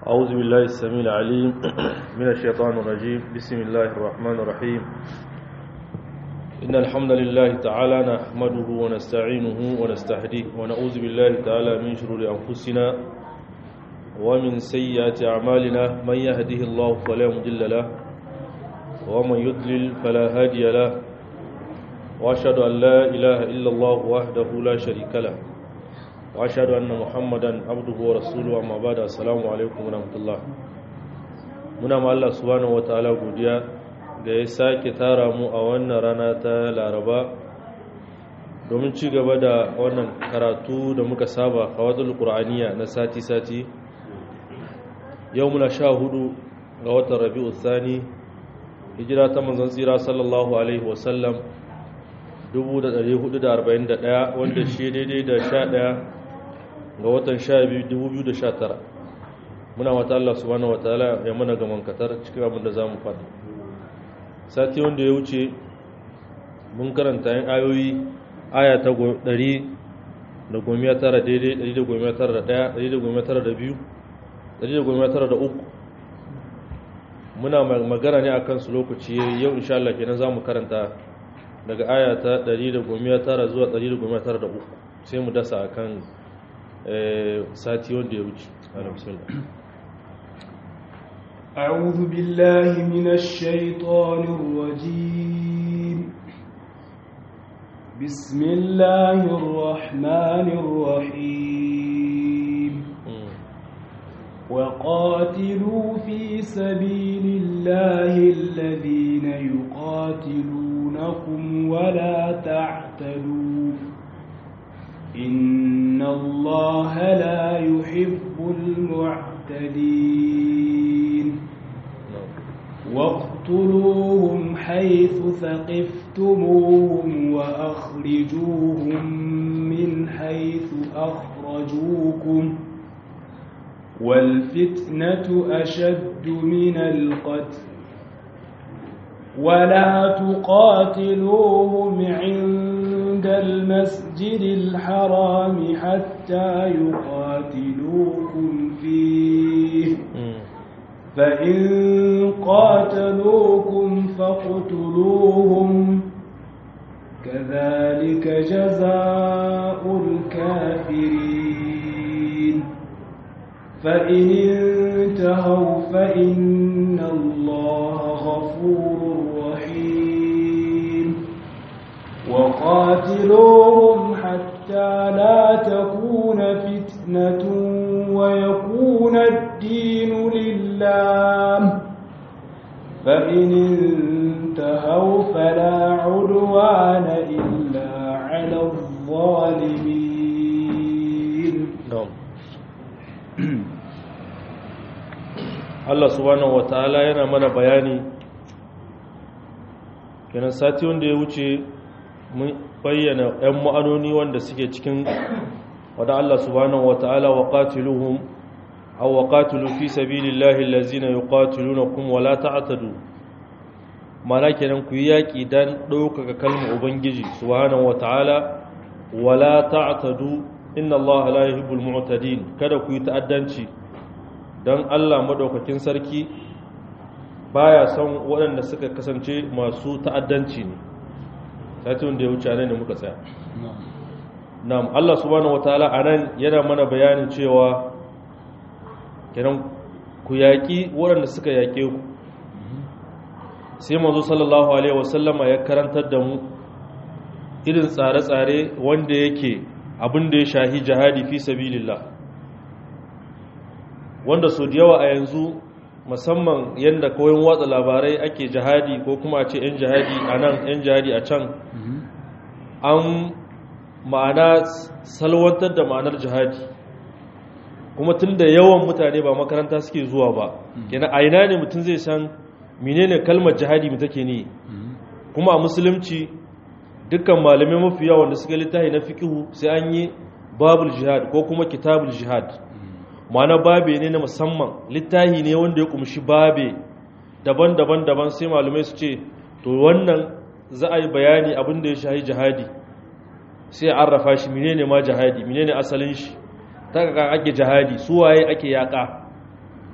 أعوذ بالله السميع العليم من الشيطان الرجيم بسم الله الرحمن الرحيم إن الحمد لله تعالى نحمده ونستعينه ونستهديه ونعوذ بالله تعالى من شرور أنفسنا ومن سيئات أعمالنا من يهده الله فلا مضل له ومن يضلل فلا هادي له وأشهد أن لا إله إلا الله وحده لا شريك له واشهد ان محمدا عبده ورسوله amma bada assalamu alaikum warahmatullah muna ma Allah subhanahu wataala godiya da ya sake tara mu a wannan rana ta Laraba domin ci gaba da wannan karatu da muka saba qawatul qur'aniya na sati sati yau muna sha hudu ga watan Rabiul Thani hijira ta manzon tsira sallallahu alaihi wasallam 1441 wanda shi daidai da 11 ga watan 12,2019 muna wata Allah subhanahu wa ta'ala ya mana gaman katar cikin abin da za mu faɗi sati wanda ya wuce mun karanta yin ayoyi aya ta 100 da gomiya tara daidai 100 da gomiya tara da ɗaya 100 da gomiya tara da biyu 100 da gomiya tara da uku muna magana ne akan su lokaci yau insha Allah kenan za mu karanta daga aya ta 100 da gomiya tara zuwa 100 da gomiya tara da uku sai mu dasa akan sati wanda ya wuce أعوذ بالله من الشيطان الرجيم بسم الله الرحمن الرحيم وقاتلوا في سبيل الله الذين يقاتلونكم ولا تعتدوا إن الله لا يحب المعتدين واقتلوهم حيث ثقفتموهم وأخرجوهم من حيث أخرجوكم والفتنة أشد من القتل ولا تقاتلوهم عند المسجد الحرام حتى يقاتلوكم فيه فإن قاتلوكم فاقتلوهم كذلك جزاء الكافرين فإن انتهوا فإن الله غفور رحيم وقاتلوهم حتى لا تكون فتنة ويكون الدين لله فإن انتهوا فلا عدوان إلا على الظالمين Allah subhanahu wataala yana mana bayani kenan sati wanda ya wuce mun bayyana ɗan ma'anoni wanda suke cikin wadda Allah subhanahu wataala wa qatiluhum aw wa qatilu fi sabilillahi allazina yuqatilunakum wa la ta'tadu mana kenan ku yi yaki dan ɗaukaka kalmar ubangiji subhanahu wataala wa la ta'tadu inna Allah la yuhibbul mu'tadin kada ku yi ta'addanci don Allah madaukakin sarki baya son waɗanda suka kasance masu ta'addanci ne satin da ya wuce nan ne muka tsaya na'am Allah subhanahu wataala anan yana mana bayanin cewa kenan ku yaƙi waɗanda suka yaƙe ku sai manzo sallallahu alaihi wasallama ya karantar da mu irin tsare-tsare wanda yake abin da ya shahi jihadi fi sabilillah wanda su da yawa a yanzu musamman yadda koyon watsa labarai ake jihadi ko kuma a ce 'yan jihadi a nan 'yan jihadi a can an ma'ana salwantar da ma'anar jihadi kuma tun da yawan mutane ba makaranta suke zuwa ba kenan a ina ne mutum zai san menene kalmar jihadi mu take ne kuma a musulunci dukkan malamai mafi yawan da suka littafi na fikihu sai an yi babul jihad ko kuma kitabul jihad ma'ana babe ne na musamman littahi ne wanda ya kumshi babe daban-daban daban sai malamai su ce to wannan za a yi bayani abin da ya shahi jihadi sai a arrafa shi menene ma jihadi menene asalin shi ta kaka ake jihadi su waye ake yaƙa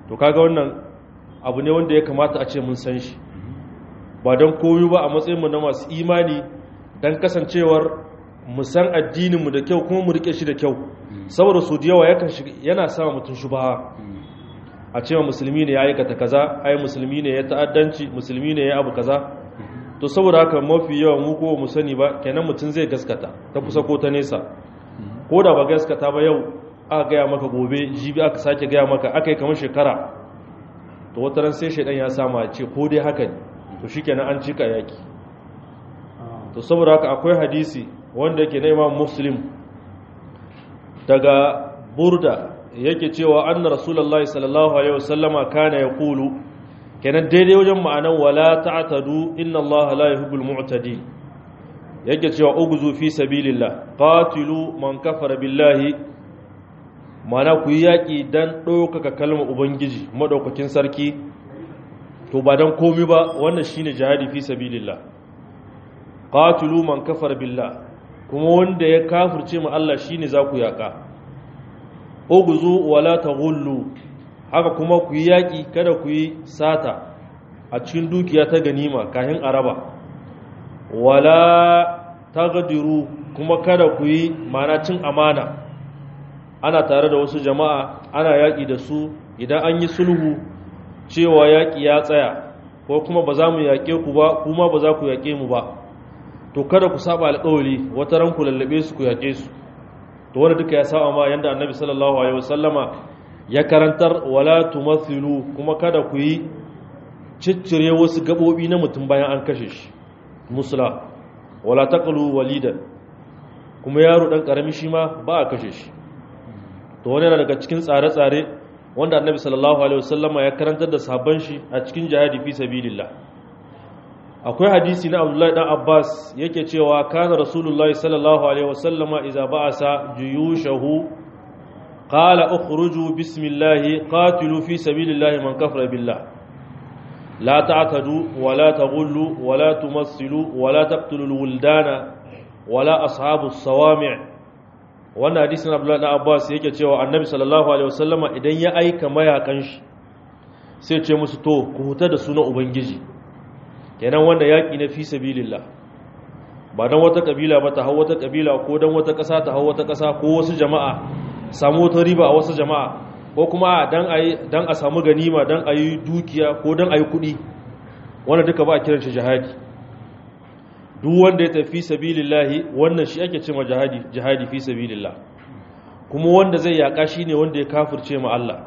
to kaga wannan abu ne wanda ya kamata a ce mun san shi ba don koyo ba a matsayinmu na masu imani don kasancewar mu san addininmu da kyau kuma mu rike shi da kyau saboda su da yawa yana sa mutum shubaha a cewa musulmi ne ya aikata kaza ai musulmi ne ya ta'addanci musulmi ne ya abu kaza to saboda haka mafi yawan mu ko mu sani ba kenan mutum zai gaskata ta kusa ko ta nesa ko da ba gaskata ba yau aka gaya maka gobe jibi aka sake gaya maka aka yi kamar shekara to wata ran sai shaidan ya sama ce ko dai haka ne to shikenan an cika yaki to saboda haka akwai hadisi wanda yake na Imam Muslim daga Burda yake cewa anna Rasulullahi sallallahu alaihi wasallama kana yaqulu kenan daidai wajen ma'anan wala ta'tadu inna Allah la yuhibbul mu'tadin yake cewa ugzu fi sabilillah qatilu man kafara billahi mana ku yi yaƙi don ɗaukaka kalmar ubangiji maɗaukakin sarki to ba don komi ba wannan shine jihadi fi sabilillah qatilu man kafar billah kuma wanda ya kafirce mu Allah shine za ku yaƙa ugzu wala taghullu haka kuma ku yi yaƙi kada ku yi sata a cikin dukiya ta ganima kahin araba wala taghdiru kuma kada ku yi mana cin amana ana tare da wasu jama'a ana yaƙi da su idan an yi sulhu cewa yaƙi ya tsaya ko kuma ba za mu yaƙe ku ba kuma ba za ku yaƙe mu ba to kada ku saba alƙawari wata ran ku lallabe su ku yaƙe su to wanda duka ya saba ma yanda annabi sallallahu alaihi wasallama ya karantar wala tumathilu kuma kada ku yi ciccire wasu gabobi na mutum bayan an kashe shi musula wala taqlu walidan kuma yaro dan karami shi ma ba a kashe shi to wani yana daga cikin tsare-tsare wanda annabi sallallahu alaihi wasallama ya karantar da sabon shi a cikin jihadi fi sabilillah akwai hadisi na abdullahi dan abbas yake cewa kana rasulullahi sallallahu alaihi wasallama idza ba'asa juyushahu qala ukhruju bismillahi qatilu fi sabilillahi man kafara billah la ta'tadu wa la taghullu wa la tumassilu wa la taqtulul wuldana wala ashabus sawami' wannan hadisin abdullahi da abbas yake cewa annabi sallallahu alaihi wasallama idan ya aika mayakan shi sai ce musu to ku huta da sunan ubangiji kenan wanda yaki na fi sabilillah ba dan wata kabila ba ta hawo wata kabila ko dan wata kasa ta hawo wata kasa ko wasu jama'a samu wata riba a wasu jama'a ko kuma dan ayi dan a samu ganima dan ayi dukiya ko dan ayi kudi wanda duka ba a kiran shi jihadi duk wanda ya tafi sabilillahi wannan shi ake cewa jihadi jihadi fi sabilillah kuma wanda zai yaka shine wanda ya kafirce ma Allah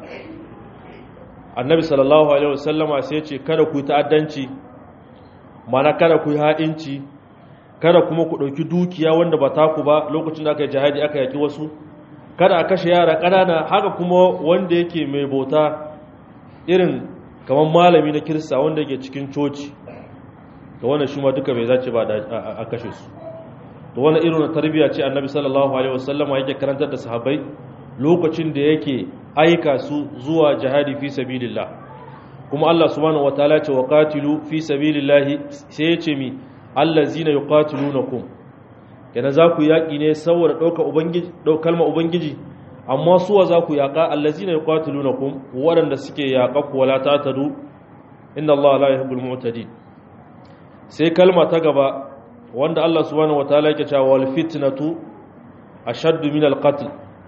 annabi sallallahu alaihi wasallama sai ya ce kada ku ta'addanci mana kada ku haɗinci kada kuma ku ɗauki dukiya wanda ba taku ba lokacin da aka yi jihadi aka yaki wasu kada a kashe yara ƙanana haka kuma wanda yake mai bauta irin kamar malami na kirista wanda yake cikin coci da wannan shi ma duka bai zace ba a kashe su da wannan irin tarbiyya ce annabi sallallahu alaihi wasallama yake karantar da sahabbai lokacin da yake aika su zuwa jihadi fi sabilillah kuma Allah subhanahu wataala ce wa qatilu fi sabilillah sai ya ce mi allazina yuqatilunakum kenan za ku yaki ne saboda dauka ubangiji dauka kalmar ubangiji amma suwa za ku yaka allazina yuqatilunakum waɗanda suke yaka ku wala tatadu inna Allah la yuhibbul mu'tadin sai kalma ta gaba wanda Allah subhanahu wataala yake cewa wal fitnatu ashaddu min al qatl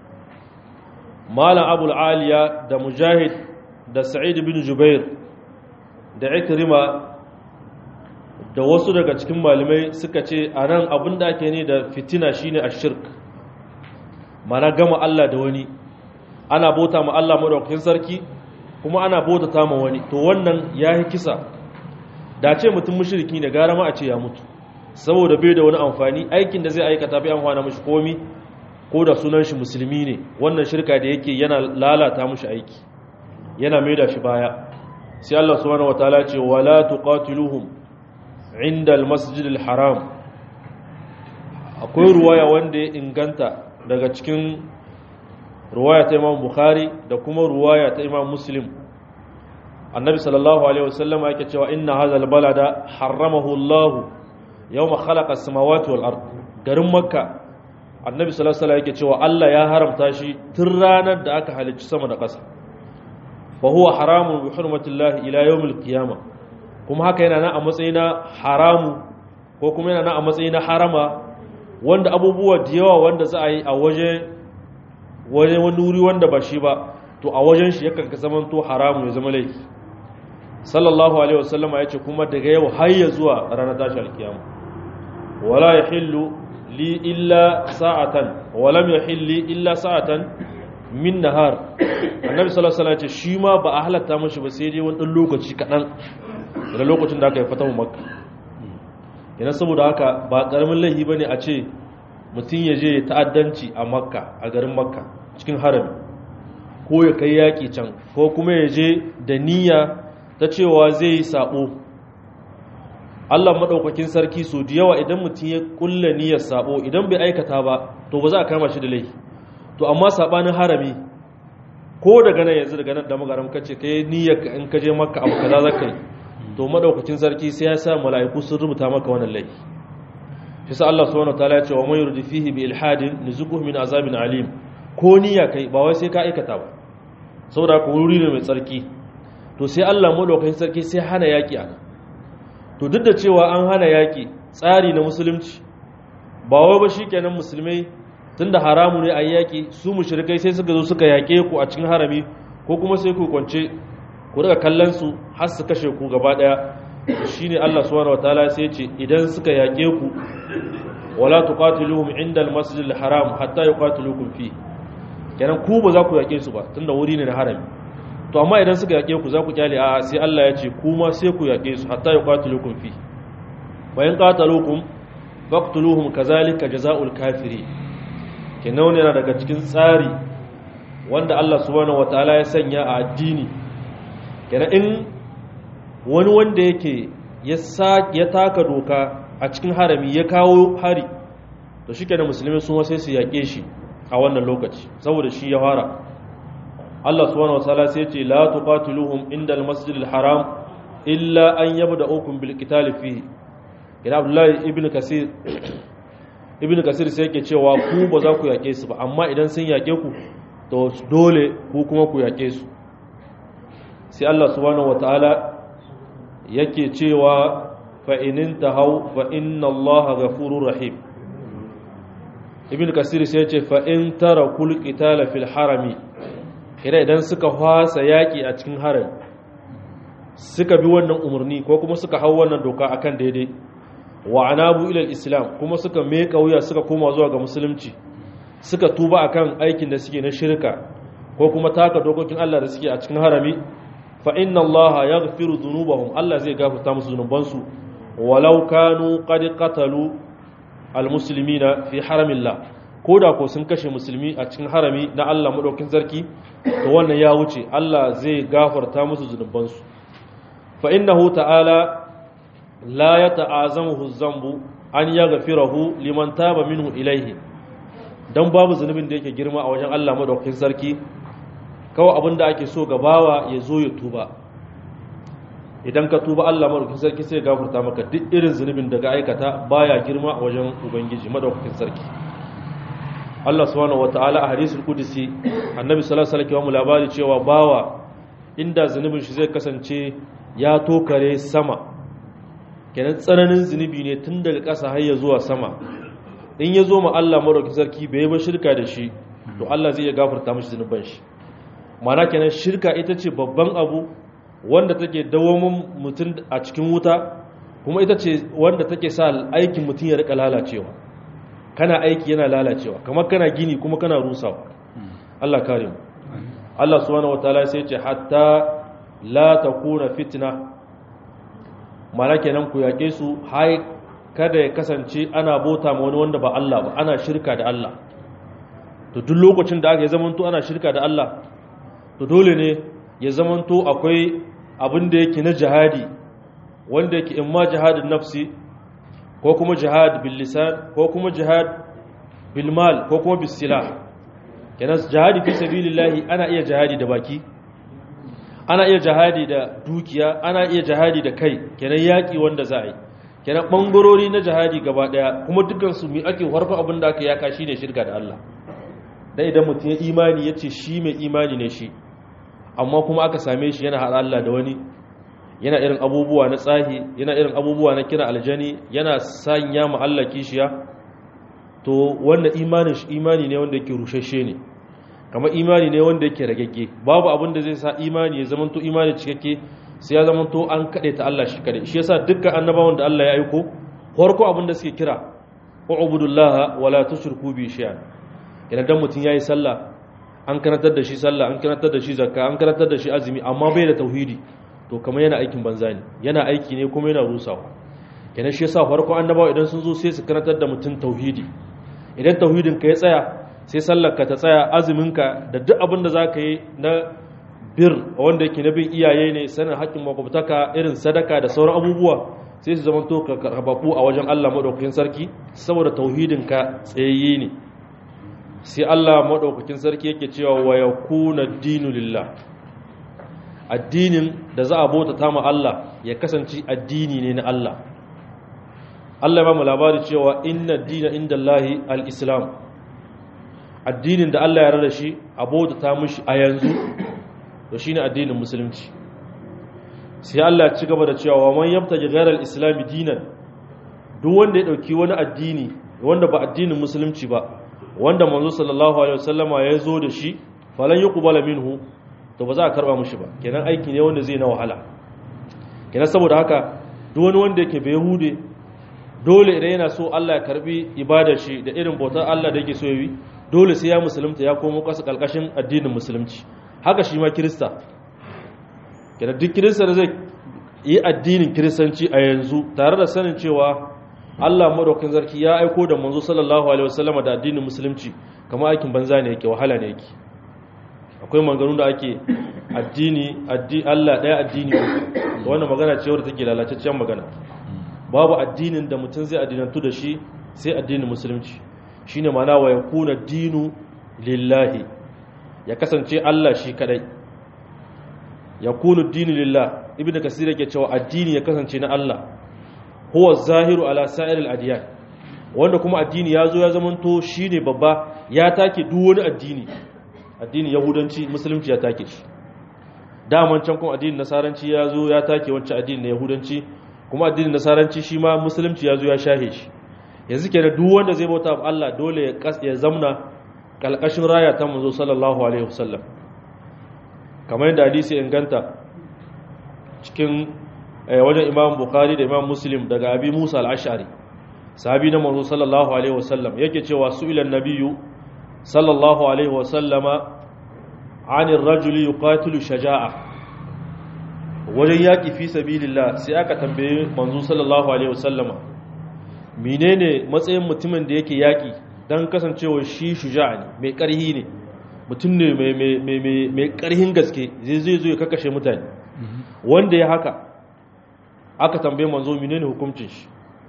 malam abul aliya da mujahid da sa'id bin jubair da ikrima da wasu daga cikin malamai suka ce a nan abinda ake ne da fitina shine ashirk mana gama Allah da wani ana bauta ma Allah madaukakin sarki kuma ana bauta ma wani to wannan yayi kisa da ce mutum mushriki ne gara ma a ce ya mutu saboda bai da wani amfani aikin da zai aikata bai amfana mishi komi ko da sunan shi musulmi ne wannan shirka da yake yana lalata mushi aiki yana maida shi baya sai Allah subhanahu wataala ce wala tuqatiluhum inda almasjid alharam akwai ruwaya wanda ya inganta daga cikin ruwaya ta Imam Bukhari da kuma ruwaya ta Imam Muslim annabi sallallahu alaihi wasallam yake cewa inna hadha albalada harramahu Allah yawma khalaqa as-samawati wal ard garin makka annabi sallallahu alaihi yake cewa Allah ya haramta shi tun ranar da aka halicci sama da ƙasa fa huwa haramun bi hurmatillahi ila yawmil qiyamah kuma haka yana nan a matsayin haramu ko kuma yana nan a matsayin harama wanda abubuwa da yawa wanda za a yi a waje waje wani wuri wanda ba shi ba to a wajen shi yakan ka zamanto haramu ya zama laifi sallallahu alaihi wasallama ya ce kuma daga yau har ya zuwa ranar tashi alkiyama wala yahillu li illa sa'atan wa lam yahilli illa sa'atan min nahar annabi sallallahu alaihi wasallam ya ce shi ma ba a halatta mashi ba sai dai wani dan lokaci kadan da lokacin da aka yi fatahu makka yana saboda haka ba karamin laifi bane a ce mutum ya je ta'addanci a makka a garin makka cikin harami ko ya kai yaƙi can ko kuma ya je da niyya ta cewa zai yi sabo Allah maɗaukakin sarki so da yawa idan mutum ya kulla niyyar sabo idan bai aikata ba to ba za a kama shi da laifi to amma sabanin harami ko daga nan yanzu daga nan da magaram kace kai niyyar in ka je makka abu kaza zaka yi to madaukakin sarki sai ya sa mala'iku sun rubuta maka wannan laifi shi sa Allah subhanahu wataala ya ce wa man yurdi fihi bi ilhadin nuzuquhu min azabin alim ko niyya kai ba wai sai ka aikata ba saboda ku wuri ne mai tsarki to sai Allah madaukakin sarki sai hana yaki ana to duk da cewa an hana yaki tsari na musulunci ba wai ba shikenan musulmai tunda haramu ne a yaki su mushrikai sai suka zo suka yake ku a cikin harami ko kuma sai ku kwance ku riga kallon su har su kashe ku gaba daya shine Allah subhanahu wataala sai ce idan suka yake ku wala tuqatiluhum inda al-masjid al-haram hatta yuqatilukum fi kenan ku ba za ku yake su ba tunda wuri ne na harami to amma idan suka yake ku za ku kyale a sai Allah ya ce ku ma sai ku yake su hatta yuqatilukum fi wa in qataluukum faqtuluhum kazalika jazaa'ul kafiri kenan wannan yana daga cikin tsari wanda Allah subhanahu wataala ya sanya a addini kenan in wani wanda yake ya taka doka a cikin harami ya kawo hari to shi kenan musulmi sun wasai su yaƙe shi a wannan lokaci saboda shi ya fara Allah subhanahu wataala sai ce la tuqatiluhum inda al-masjid al-haram illa an yabda'ukum bil qital fihi ina Abdullahi ibn Kasir ibn Kasir sai yake cewa ku ba za ku yaƙe su ba amma idan sun yaƙe ku to dole ku kuma ku yaƙe su sai Allah subhanahu wataala yake cewa fa'inin ta hau fa'in Allah gafurur rahim ibn kasir sai ce fa'in tara kulkita fil harami kira idan suka fasa yaƙi a cikin haram suka bi wannan umarni ko kuma suka hau wannan doka akan daidai wa anabu ilal islam kuma suka meka wuya suka koma zuwa ga musulunci suka tuba akan aikin da suke na shirka ko kuma taka dokokin Allah da suke a cikin harami fa inna allaha yaghfiru dhunubahum Allah zai gafarta musu zunubansu walau kanu qad qatalu almuslimina fi haramillah koda ko sun kashe musulmi a cikin harami na Allah madaukin sarki to wannan ya wuce Allah zai gafarta musu zunubansu fa innahu ta'ala la yata'azamuhu dhanbu an yaghfirahu liman taba minhu ilayhi dan babu zunubin da yake girma a wajen Allah madaukin sarki kawai abin da ake so gabawa ya zo ya tuba idan ka tuba Allah madaukakin sarki sai gafarta maka duk irin zunubin da ka aikata baya girma a wajen ubangiji madaukakin sarki Allah subhanahu wataala a hadisul qudsi annabi sallallahu alaihi wasallam labari cewa bawa inda zunubin shi zai kasance ya tokare sama kenan tsananin zunubi ne tun daga ƙasa har ya zuwa sama in ya zo ma Allah madaukakin sarki bai ba shirka da shi to Allah zai iya gafarta mishi zunuban shi mana kenan shirka ita ce babban abu wanda take dawomin mutum a cikin wuta kuma ita ce wanda take sa aikin mutum ya rika lalacewa kana aiki yana lalacewa kamar kana gini kuma kana rusawa Allah kare mu Allah subhanahu wataala sai ce hatta la takuna fitna mana kenan ku yake su hai kada ya kasance ana bota ma wani wanda ba Allah ba ana shirka da Allah to duk lokacin da aka yi zamanto ana shirka da Allah to dole ne ya zamanto akwai abin da yake na jihadi wanda yake imma jihadin nafsi ko kuma jihad bil lisan ko kuma jihad bil mal ko kuma bis silah kenan jihadi fi sabilillahi ana iya jihadi da baki ana iya jihadi da dukiya ana iya jihadi da kai kenan yaki wanda za a yi kenan bangarori na jihadi gaba daya kuma dukkan su mi ake farko abin da aka yaka shine shirka da Allah dan idan mutum ya imani yace shi mai imani ne shi amma kuma aka same shi yana haɗa Allah da wani yana irin abubuwa na tsahi yana irin abubuwa na kira aljani yana sanya ma Allah kishiya to wannan imanin shi imani ne wanda yake rushashe ne kamar imani ne wanda yake ragagge babu abin da zai sa imani ya zamanto imani cikakke sai ya zamanto an kade ta Allah shi kade shi yasa dukkan annabawan da Allah ya aiko farko abin da suke kira ubudullaha wala tushriku bi shay'an idan dan mutun yayi sallah an karantar da shi sallah an karantar da shi zakka an karantar da shi azumi amma bai da tauhidi to kamar yana aikin banza ne yana aiki ne kuma yana rusawa kenan shi yasa farko annabawa idan sun zo sai su karantar da mutun tauhidi idan tauhidin ka ya tsaya sai sallar ka ta tsaya azumin ka da duk abin da zaka yi na bir wanda yake na bin iyaye ne sanin haƙƙin makwabtaka irin sadaka da sauran abubuwa sai su zamanto ka karbabu a wajen Allah madaukakin sarki saboda tauhidin ka tsayayye ne sai Allah madaukakin sarki yake cewa wa yakuna dinu lillah addinin da za a bauta ta ma Allah ya kasance addini ne na Allah Allah ba mu labari cewa inna dina indallahi al-islam addinin da Allah ya rada shi a bauta ta mishi a yanzu to shine addinin musulunci sai Allah ya ci gaba da cewa man yabtaji ghayra al-islam dinan duk wanda ya dauki wani addini wanda ba addinin musulunci ba wanda manzo sallallahu alaihi wasallama ya zo da shi falan yuqbala minhu to ba za a karba mushi ba kenan aiki ne wanda zai na wahala kenan saboda haka duk wani wanda yake bai hude dole idan yana so Allah ya karbi ibadar shi da irin bautar Allah da yake so yi dole sai ya musulunta ya komo kasa kalkashin addinin musulunci haka shi ma kirista kenan duk kirista da zai yi addinin kiristanci a yanzu tare da sanin cewa Allah madaukakin zarki ya aiko da manzo sallallahu alaihi wasallama da addinin musulunci kamar aikin banza ne yake wahala ne yake akwai maganganu da ake addini Allah ɗaya addini da wannan magana ce wadda take lalataccen magana babu addinin da mutum zai addinantu da shi sai addinin musulunci shine mana wa yakuna dinu lillahi ya kasance Allah shi kadai yakunu dinu lillah ibnu kasir yake cewa addini ya kasance na Allah huwa zahiru ala sa'iril adiyan wanda kuma addini ya zo ya zamanto shine babba ya take duk wani addini addinin yahudanci musulunci ya take shi daman can kuma addinin nasaranci ya zo ya take wancan addinin na yahudanci kuma addinin nasaranci shi ma musulunci ya zo ya shahe shi yanzu ke da duk wanda zai bauta wa Allah dole ya ya zamna kalkashin raya ta manzo sallallahu alaihi wasallam kamar yadda hadisi inganta cikin wajen imam bukhari da imam muslim daga abi musa al-ash'ari sahabi na manzo sallallahu alaihi wasallam yake cewa su'ilan nabiyyu sallallahu alaihi wasallama anir rajuli yuqatilu shaja'a wajen yaki fi sabilillah sai aka tambaye manzo sallallahu alaihi wasallama menene matsayin mutumin da yake yaki dan kasancewa shi shuja'a ne mai karhi ne mutum ne mai mai mai mai karhin gaske zai zai zo ya kakashe mutane wanda ya haka aka tambaye manzo menene hukuncin shi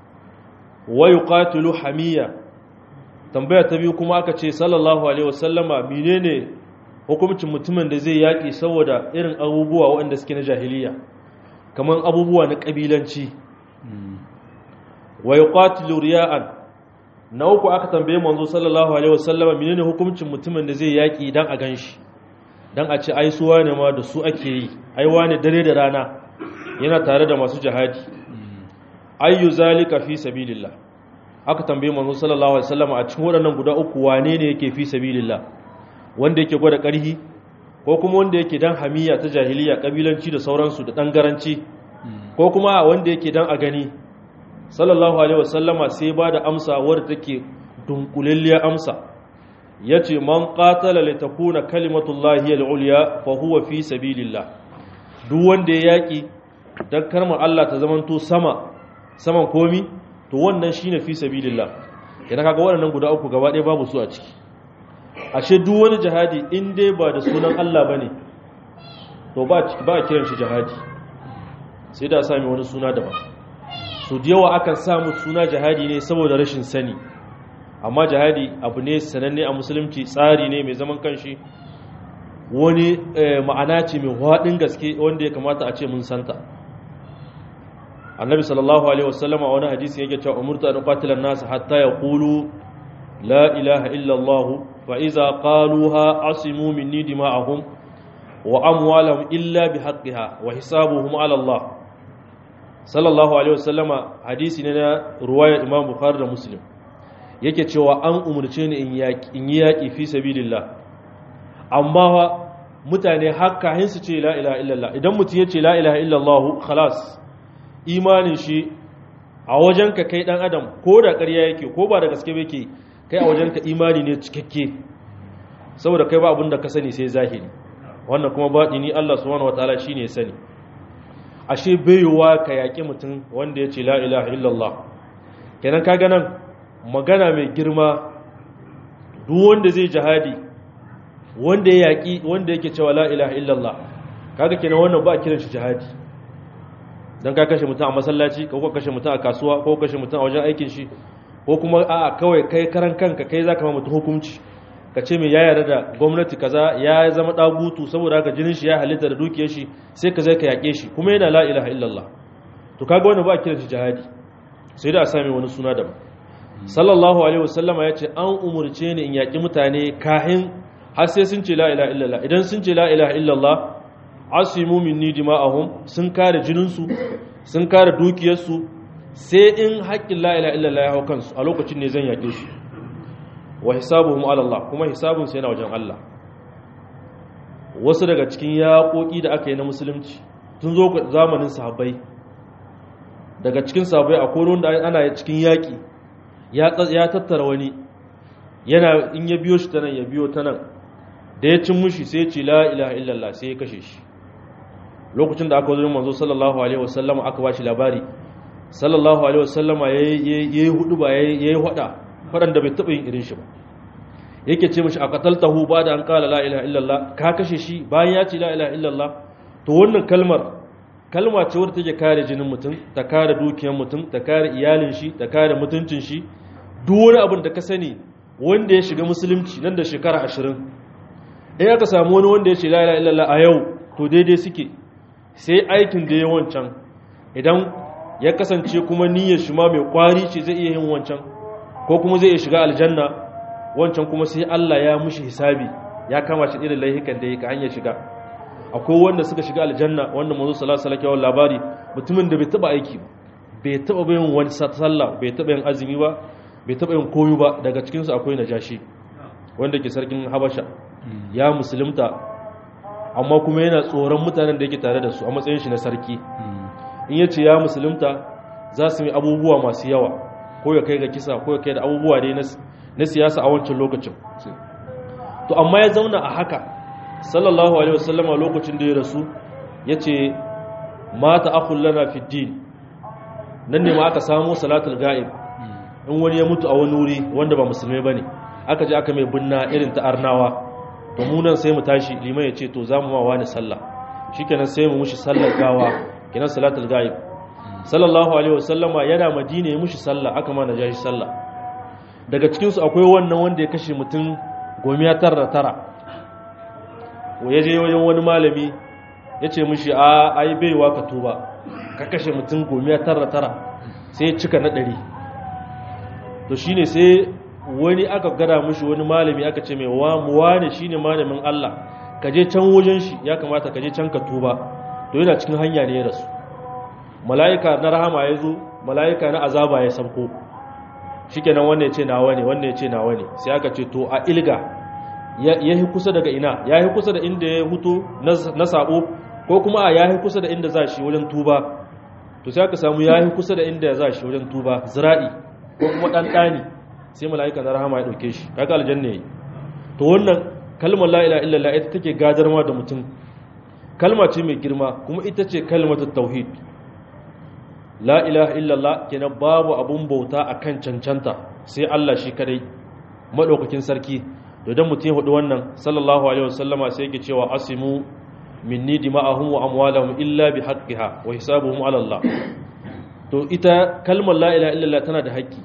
wa yuqatilu hamiya tambaya ta biyu kuma aka ce sallallahu alaihi wasallama menene hukuncin mutumin da zai yaki saboda irin abubuwa waɗanda suke na jahiliya kaman abubuwa na kabilanci wa yuqatilu riya'an na uku aka tambaye manzo sallallahu alaihi wasallama menene hukuncin mutumin da zai yaki dan a ganshi dan a ce ai su wane ma da su ake yi ai wane dare da rana yana tare da masu jihadi ayyu zalika fi sabilillah aka tambaye manzo sallallahu alaihi wasallam a cikin waɗannan guda uku wane ne yake fi sabilillah wanda yake gwada ƙarhi ko kuma wanda yake dan hamiya ta jahiliya kabilanci da sauransu da dan garanci ko kuma wanda yake dan a gani sallallahu alaihi wasallama sai ba da amsa wadda take dunkulalliyar amsa yace man qatala li takuna kalimatullahi al-ulya fa huwa fi sabilillah duk wanda ya yaki dan karmar Allah ta zamanto sama saman komi to wannan shine fi sabilillah idan kaga waɗannan guda uku gaba ɗaya babu su a ciki ashe duk wani jihadi in dai ba da sunan Allah bane to ba ba kiran shi jihadi sai da sami wani suna daban so da yawa akan samu suna jihadi ne saboda rashin sani amma jihadi abu ne sananne a musulunci tsari ne mai zaman kanshi wani ma'ana ce mai haɗin gaske wanda ya kamata a ce mun santa annabi sallallahu alaihi wasallama wani hadisi yake cewa umurtu an qatila an-nas hatta yaqulu la ilaha illa allah fa idza qaluha asimu minni dima'ahum wa amwalahum illa bihaqqiha wa hisabuhum ala Allah sallallahu alaihi wasallama hadisi ne na ruwayar Imam Bukhari da Muslim yake cewa an umurce ni in yaki in yi yaki fi sabilillah amma mutane haka hin su ce la ilaha illallah idan mutum ya ce la ilaha illallah khalas imanin shi a wajenka kai dan adam ko da ƙarya yake ko ba da gaske yake kai a wajenka imani ne cikakke saboda kai ba abin da ka sani sai zahiri wannan kuma baɗini Allah subhanahu wataala shine ya sani ashe baiwa ka yaƙi mutum wanda ya ce la ilaha illallah kenan kaga nan magana mai girma duk wanda zai jihadi wanda ya yaƙi wanda yake cewa la ilaha illallah kaga kenan wannan ba a kiran shi jihadi dan ka kashe mutum a masallaci ko ka kashe mutum a kasuwa ko ka kashe mutum a wajen aikin shi ko kuma a'a kawai kai karan kanka kai zaka ma mutum hukunci ka ce mai ya yarda da gwamnati kaza ya zama dagutu saboda haka jinin shi ya halitta da dukiyar shi sai ka zai ka yaƙe shi kuma yana la ilaha illallah to kaga wannan ba a kiran shi jihadi sai da a sami wani suna daban sallallahu alaihi wasallama ya ce an umurce ni in yaƙi mutane kahin har sai sun ce la ilaha illallah idan sun ce la ilaha illallah asimu minni dima'ahum sun kare jininsu sun kare dukiyarsu sai in haƙƙin la ilaha illallah ya hau kansu a lokacin ne zan yaƙe su wa hisabuhum ala Allah kuma hisabun sai yana wajen Allah wasu daga cikin yaƙoƙi da aka yi na musulunci tun zo zamanin sahabbai daga cikin sahabbai akwai wanda ana cikin yaƙi ya tattara wani yana in ya biyo shi ta nan ya biyo ta nan da ya cin mushi sai ya ce la ilaha illallah sai ya kashe shi lokacin da aka zo manzo sallallahu alaihi wasallam aka ba shi labari sallallahu alaihi wasallam yayi hudu ba yayi hada fadan da bai taba yin irin shi ba yake ce mishi aqataltahu ba da an kala la ilaha illallah ka kashe shi bayan ya ce la ilaha illallah to wannan kalmar kalma ce wadda take kare jinin mutum ta kare dukiyar mutum ta kare iyalin shi ta kare mutuncin shi duk wani abin da ka sani wanda ya shiga musulunci nan da shekara ashirin in aka samu wani wanda ya ce la ilaha illallah a yau to daidai suke sai aikin da ya wancan idan ya kasance kuma niyyar shi ma mai kwari ce zai iya yin wancan ko kuma zai iya shiga aljanna wancan kuma sai Allah ya mushi hisabi ya kama shi irin laihikan da yake hanyar shiga akwai wanda suka shiga aljanna wanda manzo sallallahu alaihi wasallam labari mutumin da bai taba aiki ba bai taba yin wani sallah bai taba yin azumi ba bai taba yin koyo ba daga cikin su akwai najashi wanda ke sarkin habasha ya musulunta amma kuma yana tsoron mutanen da yake tare da su a matsayin shi na sarki in yace ya musulunta za su yi abubuwa masu yawa ko ya kai ga kisa ko ya kai da abubuwa dai na siyasa a wancan lokacin to amma ya zauna a haka sallallahu alaihi wasallam a lokacin da ya rasu ya ce mata akhul lana fi din nan ne ma aka samu salatul ga'ib in wani ya mutu a wani wuri wanda ba musulmai bane aka je aka mai binna irin ta arnawa to mu nan sai mu tashi liman ya ce to zamu ma wani sallah shikenan sai mu mushi sallar gawa kenan salatul ga'ib sallallahu alaihi wasallama yana madina ya mushi sallah aka ma najashi sallah daga cikin su akwai wannan wanda ya kashe mutum gomiya tara tara ya je wajen wani malami ya ce mushi a ai baiwa ka tuba ka kashe mutum gomiya tara tara sai ya cika na ɗari to shine sai wani aka gada mushi wani malami aka ce mai wane shine malamin Allah ka je can wajen shi ya kamata ka je can ka tuba to yana cikin hanya ne ya rasu mala'ika na rahama ya zo mala'ika na azaba ya sauko shikenan wannan ya ce nawa ne wannan ya ce nawa ne sai aka ce to a ilga ya yi kusa daga ina ya yi kusa da inda ya hutu na sabo ko kuma a ya yi kusa da inda za shi wajen tuba to sai aka samu ya yi kusa da inda za shi wajen tuba zira'i ko kuma ɗanɗani sai mala'ika na rahama ya ɗauke shi kaga aljanna yi to wannan kalmar la'ila illallah ita take gadar ma da mutum kalma ce mai girma kuma ita ce kalmatar tauhid la ilaha illallah kenan babu abun bauta akan cancanta sai Allah shi kadai madaukakin sarki don mutum ya hudu wannan sallallahu alaihi wasallama sai yake cewa asimu minni dima'ahum wa amwalahum illa bi haqqiha wa hisabuhum ala Allah to ita kalmar la ilaha illallah tana da haƙƙi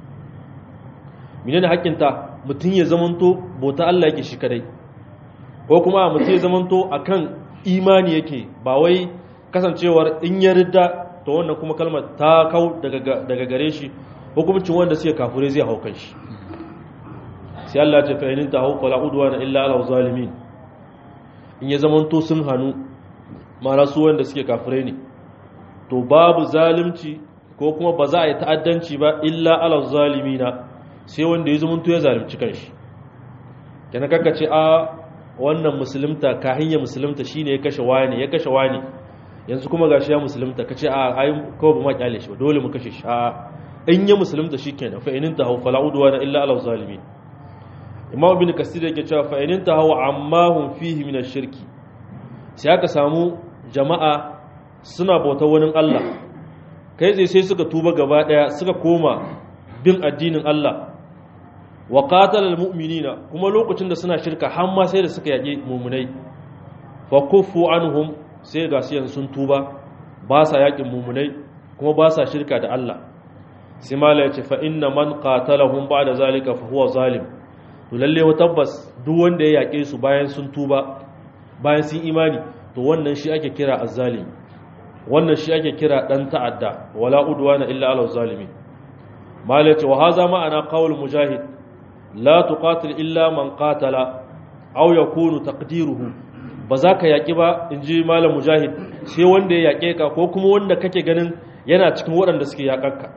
menene haƙƙinta mutum ya zamanto bauta Allah yake shi kadai ko kuma mutum ya zamanto akan imani yake ba wai kasancewar in ya ridda to wannan kuma kalmar ta kau daga gare shi hukumcin wanda suke kafure zai hau shi sai Allah ce fa inin tahu qala udwana illa ala zalimin in ya zamanto sun hannu mara su wanda suke kafirai ne to babu zalimci ko kuma ba za a yi ta'addanci ba illa ala zalimina sai wanda ya zamanto ya zalimci kanshi kenan kaka ce a wannan musulunta ka hanya musulunta shine ya kashe wani ya kashe wani yanzu kuma gashi ya musulunta ka ce a ai kawai ba ma kyale shi ba dole mu kashe shi a in ya musulunta shikenan fa inin tahaw fala udwana illa ala zalimin imam ibn kasir yake cewa fa inin tahaw amma hum fihi min ash-shirki sai aka samu jama'a suna bauta wani Allah kai tsaye sai suka tuba gaba daya suka koma bin addinin Allah wa qatala al-mu'minina kuma lokacin da suna shirka har ma sai da suka yaƙi mu'minai fa kuffu anhum sai ga su yanzu sun tuba ba sa yaƙin mu'minai kuma ba sa shirka da Allah sai mala ya ce fa inna man qatalahum ba'da zalika fa huwa zalim to lalle wa tabbas duk wanda ya yake su bayan sun tuba bayan sun imani to wannan shi ake kira azzalim wannan shi ake kira dan ta'adda wala udwana illa ala zalimin mala ya ce wa haza ma'ana qaul mujahid la tuqatil illa man qatala aw yakunu taqdiruhu ba za ka yaƙi ba in ji malam mujahid sai wanda ya yaƙe ka ko kuma wanda kake ganin yana cikin waɗanda suke yaƙarka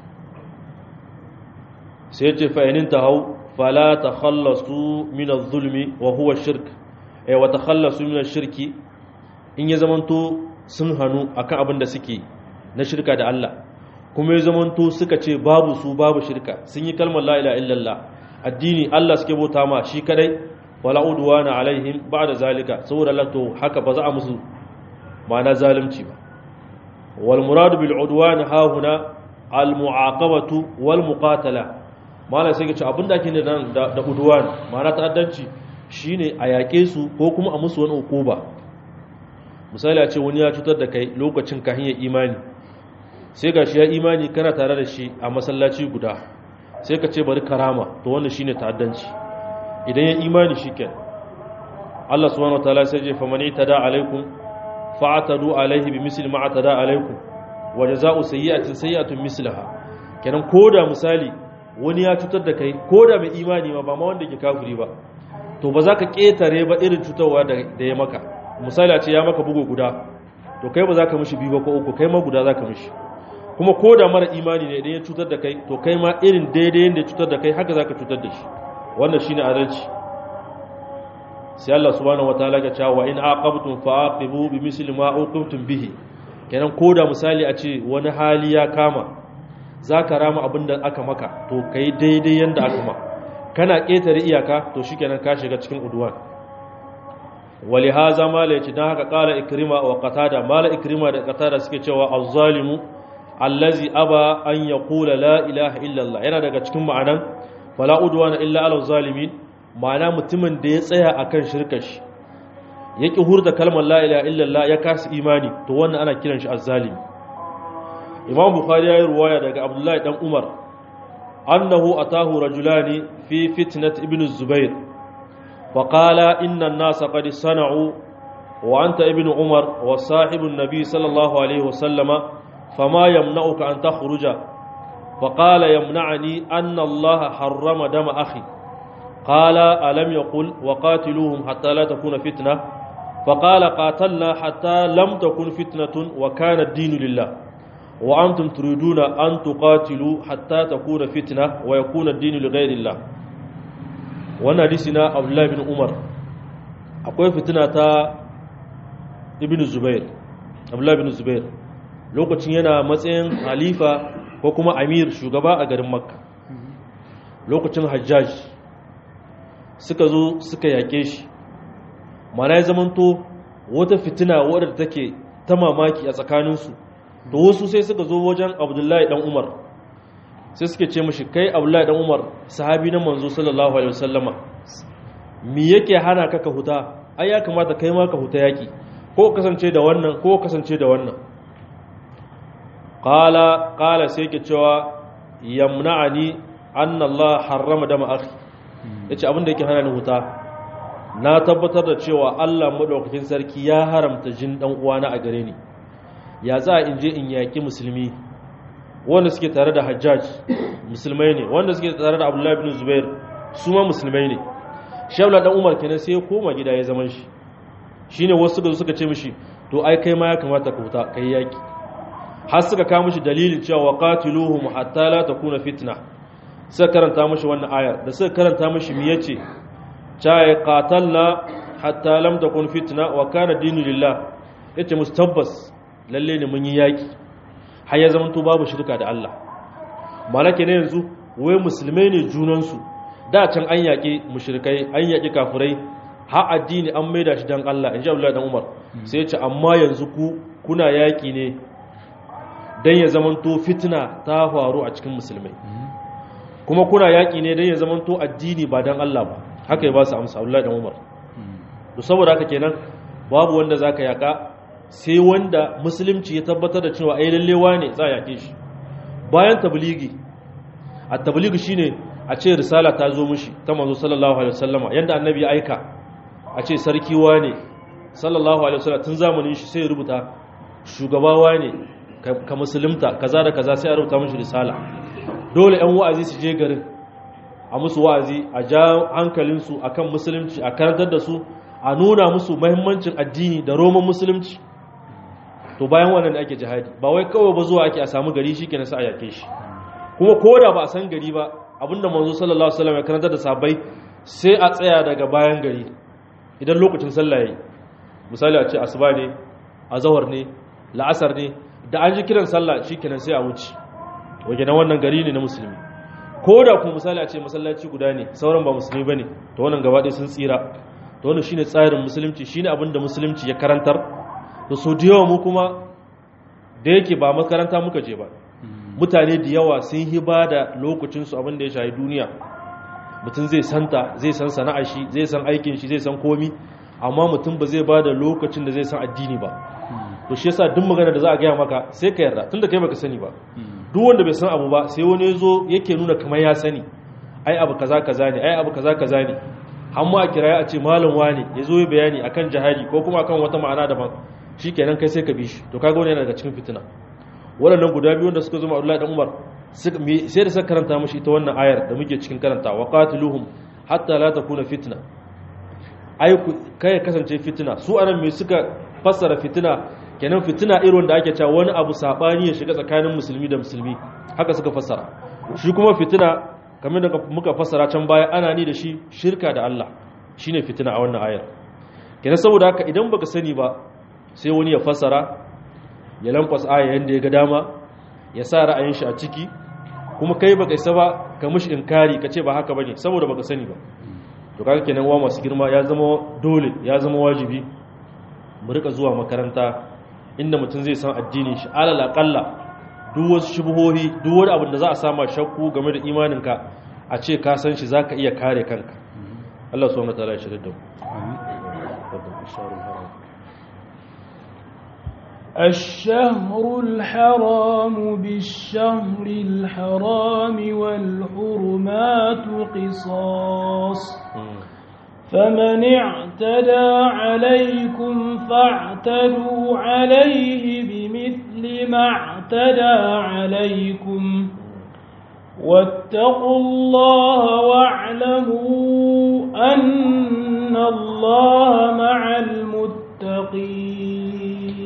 sai ce fa'inin ta hau fala ta khallasu minar zulmi wa huwa shirk eh wa ta khallasu minar shirki in ya zamanto sun hannu akan abin da suke na shirka da Allah kuma ya zamanto suka ce babu su babu shirka sun yi kalmar la ilaha illallah addini Allah suke bauta ma shi kadai wala udwana alaihim ba'da zalika saboda Allah to haka ba za a musu ma'ana zalunci ba wal muradu bil udwan ha huna al mu'aqabatu wal muqatala mala sai ga ce abinda ake nan da udwan ma'ana ta'addanci shine a yake su ko kuma a musu wani ukuba misali a ce wani ya cutar da kai lokacin ka hanyar imani sai ga shi ya imani kana tare da shi a masallaci guda sai ka ce bari karama to wannan shine ta'addanci idan ya imani shiken Allah subhanahu wataala sai je fa mani tada alaikum fa'atadu alaihi bi misli ma atada alaikum wa jazaa'u sayyi'atin sayyi'atun mislaha kenan koda misali wani ya cutar da kai koda mai imani ma ba ma wanda ke kafiri ba to ba za ka ketare ba irin cutarwa da ya maka misali a ce ya maka bugu guda to kai ba za ka mishi biyu ba ko uku kai ma guda za ka mishi kuma koda mara imani ne idan ya cutar da kai to kai ma irin daidai yadda ya cutar da kai haka za ka cutar da shi wannan shine adalci sai Allah subhanahu wataala ya ce wa in aqabtum fa'aqibu bimisli ma uqibtum bihi kenan koda misali a ce wani hali ya kama zaka rama abinda aka maka to kai daidai yanda aka ma kana ketare iyaka to shikenan ka shiga cikin udwan walihaza mala yace dan haka qala ikrima wa qatada mala ikrima da qatada suke cewa az-zalimu allazi aba an yaqula la ilaha illa Allah yana daga cikin ma'anan fala udwana illa ala zalimin ma'ana mutumin da ya tsaya akan shirkar shi yaki hurda kalmar la ilaha illallah ya kasa imani to wannan ana kiran shi azzalimi imam bukhari ya yi ruwaya daga abdullahi dan umar annahu atahu rajulani fi fitnat ibn zubair fa qala inna an-nasa qad sana'u wa anta ibn umar wa sahibu an-nabi sallallahu alaihi wasallama fama yamna'uka an takhruja فقال يمنعني أن الله حرم دم أخي قال ألم يقل وقاتلوهم حتى لا تكون فتنة فقال قاتلنا حتى لم تكن فتنة وكان الدين لله وأنتم تريدون أن تقاتلوا حتى تكون فتنة ويكون الدين لغير الله وانا حديثنا عبد الله بن عمر akwai fitina ta ibn zubair abdullahi ibn zubair lokacin yana matsayin halifa ko kuma amir shugaba a garin makka lokacin hajjaj suka zo suka yake shi mana ya zamanto wata fitina wadda take ta mamaki a tsakaninsu da wasu sai suka zo wajen abdullahi dan umar sai suke ce mashi kai abdullahi dan umar sahabi na manzo sallallahu alaihi wasallama me yake hana ka ka huta ai ya kamata kai ma ka huta yaki ko kasance da wannan ko kasance da wannan qala qala sai ke cewa yamna'ani anna Allah harrama dama akhi yace abin da yake hana ni huta na tabbatar da cewa Allah madaukakin sarki ya haramta jin dan uwana a gare ni ya za in je in yaki musulmi wanda suke tare da Hajjaj musulmai ne wanda suke tare da Abdullah ibn Zubair su ma musulmai ne Shabla dan Umar kenan sai ya koma gida ya zaman shi shine wasu suka suka ce mishi to ai kai ma ya kamata ka huta kai yaki har suka kawo mishi dalilin cewa qatiluhum hatta la takuna fitna suka karanta mishi wannan ayar da suka karanta mishi me yace cha qatalna hatta lam takun fitna wa kana dinu lillah yace musu tabbas lalle ne mun yi yaki har ya zama to babu shirka da Allah malaka ne yanzu wai musulmai ne junansu da can an yaƙi mushrikai an yaƙi kafirai ha addini an maida shi dan Allah inji Abdullah dan Umar sai ya ce amma yanzu ku kuna yaƙi ne dan ya zama to fitna ta faru a cikin musulmai kuma kuna yaƙi ne dan ya zama to addini ba dan Allah ba haka ya ba su amsa Abdullah dan Umar to saboda haka kenan babu wanda zaka yaka sai wanda musulunci ya tabbatar da cewa ai lallewa ne za a yake shi bayan tabligi a tabligi shine a ce risala ta zo mishi ta manzo sallallahu alaihi wasallama yanda annabi ya aika a ce sarki wane sallallahu alaihi wasallam tun zamanin shi sai ya rubuta shugaba ne ka musulunta kaza da kaza sai a rubuta mishi risala dole yan wa'azi su je garin a musu wa'azi a ja hankalinsu akan musulunci a karantar da su a nuna musu mahimmancin addini da roman musulunci to bayan wannan da ake jihadi ba wai kawai ba zuwa ake a samu gari shi kenan sai a yake shi kuma ko da ba a san gari ba abinda manzo sallallahu alaihi wasallam ya karantar da sahabbai sai a tsaya daga bayan gari idan lokacin sallah yayi misali a ce asuba ne azhar ne la'asar ne da an ji kiran sallah shikenan sai a wuce waje na wannan gari ne na musulmi ko da kuma misali a ce masallaci guda ne sauran ba musulmi bane to wannan gaba ɗaya sun tsira to wannan shine tsarin musulunci shine abin da musulunci ya karantar to so da yawa mu kuma da yake ba makaranta muka je ba mutane da yawa sun yi ba da lokacin su abin da ya shahi duniya mutum zai santa zai san sana'ar shi zai san aikin shi zai san komi amma mutum ba zai ba da lokacin da zai san addini ba to shi yasa duk magana da za a gaya maka sai ka yarda tunda kai baka sani ba duk wanda bai san abu ba sai wani yazo yake nuna kamar ya sani ai abu kaza kaza ne ai abu kaza kaza ne har ma a kiraya a ce malam wani yazo ya bayani akan jihadi ko kuma akan wata ma'ana daban shikenan kai sai ka bi shi to kaga wani yana daga cikin fitina waɗannan guda biyu wanda suka zama Abdullahi dan Umar sai da suka karanta mashi ita wannan ayar da muke cikin karanta wa qatiluhum hatta la takuna fitna ai kai kasance fitina su anan me suka fassara fitina kenan fitina irin da ake cewa wani abu sabani ya shiga tsakanin musulmi da musulmi haka suka fassara shi kuma fitina kamar da muka fassara can baya ana ni da shi shirka da Allah shine fitina a wannan ayar kenan saboda haka idan baka sani ba sai wani ya fassara ya lankwasa aya yanda ya ga dama ya sa ra'ayin shi a ciki kuma kai baka isa ba ka mishi inkari ka ce ba haka bane saboda baka sani ba to kaga kenan wa masu girma ya zama dole ya zama wajibi mu rika zuwa makaranta inda mutum zai san addinin shi alal aqalla duk wasu shubuhohi duk wani abin da za a sama shakku game da imaninka a ce ka san shi zaka iya kare kanka Allah subhanahu wa ta'ala ya shirye da mu الشهر الحرام بالشهر الحرام والحرمات قصاص فمن اعتدى عليكم فاعتدوا عليه بمثل ما اعتدى عليكم واتقوا الله واعلموا أن الله مع المتقين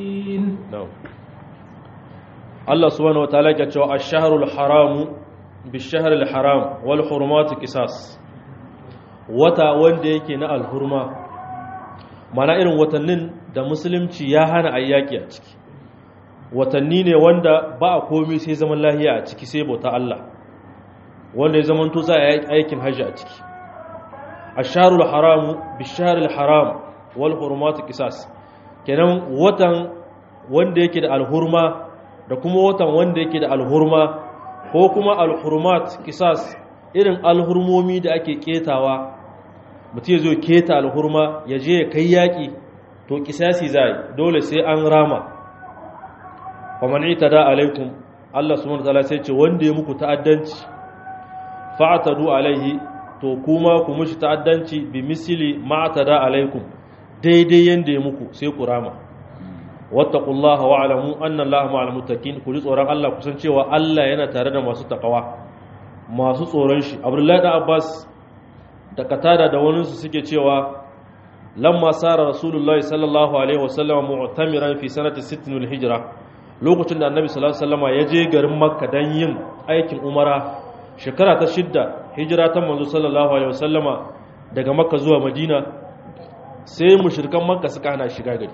Allah subhanahu wa ta'ala ya cewa ash-shahrul haram bish-shahril haram wal hurumatu qisas wata wanda yake na alhurma mana irin watannin da musulunci ya hana ayyaki a ciki watanni ne wanda ba a komai sai zaman lahiya a ciki sai bauta Allah wanda ya zaman to za a yi aikin hajji a ciki ash-shahrul haram bish-shahril haram wal hurumatu qisas kenan watan wanda yake da alhurma da kuma watan wanda yake da alhurma ko kuma alhurmat kisas irin alhurmomi da ake ketawa mutum ya zo keta alhurma ya je ya kai yaƙi to kisasi zai dole sai an rama faman da alaikum Allah subhanahu wataala sai ce wanda ya muku ta'addanci fa'tadu alaihi to kuma ku mushi ta'addanci bi misli ma'tada alaikum daidai yanda ya muku sai ku rama wattaqullaha wa'lamu anna allaha ma'al muttaqin ku ji tsoron Allah kusan cewa Allah yana tare da masu takawa masu tsoron shi Abdullahi da Abbas da Katada da wani su suke cewa lamma sara rasulullahi sallallahu alaihi wasallam mu'tamiran fi sanati 60 wal hijra lokacin da annabi sallallahu alaihi wasallam ya je garin makka dan yin aikin umara shekara ta shidda hijira ta manzo sallallahu alaihi wasallama daga makka zuwa madina sai mushrikan makka suka hana shiga gari